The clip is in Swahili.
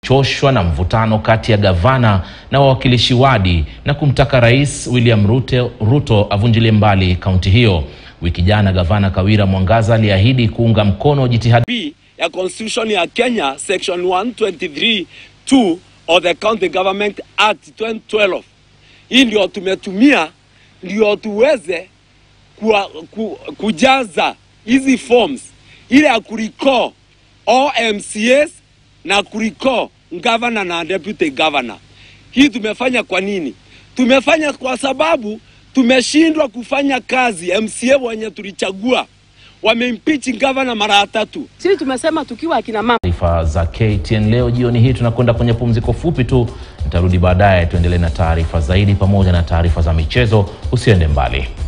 choshwa na mvutano kati ya gavana na wawakilishi wadi na kumtaka Rais William Ruto, Ruto avunjilie mbali kaunti hiyo. Wiki jana gavana Kawira Mwangaza aliahidi kuunga mkono jitihada B ya constitution ya Kenya section 123 2 of the County Government Act 2012. Hii ndio tumetumia ndio tuweze kuwa, ku, kujaza hizi forms ile ya kuricall all MCAs na kuricall governor na deputy governor. Hii tumefanya kwa nini? Tumefanya kwa sababu tumeshindwa kufanya kazi. MCA wenye tulichagua wameimpeach governor mara tatu. Sisi tumesema tukiwa akina mama taarifa za KTN leo jioni hii. Tunakwenda kwenye pumziko fupi tu, nitarudi baadaye tuendelee na taarifa zaidi pamoja na taarifa za michezo. Usiende mbali.